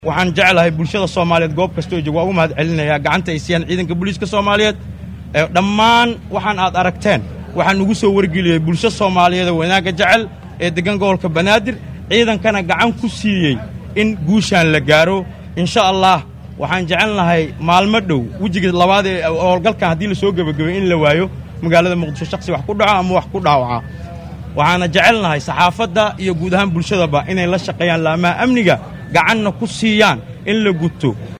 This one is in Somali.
waxaan jeclahay bulshada soomaaliyeed goob kastoo joog waa ugu mahad celinayaa gacanta ay siiyaan ciidanka booliiska soomaaliyeed dhammaan waxaan aad aragteen waxaa nugu soo wargeliyey bulsho soomaaliyeedoo wanaagga jecel ee deggan gobolka banaadir ciidankana gacan ku siiyey in guushaan la gaaro insha allah waxaan jecelnahay maalmo dhow wejiga labaad ee howlgalkan haddii la soo gebagabay in la waayo magaalada muqdisho shaksi wax ku dhaco ama wax ku dhaawaca waxaana jecelnahay saxaafadda iyo guud ahaan bulshadaba inay la shaqeeyaan laamaha amniga gacanna ku siiyaan in la guto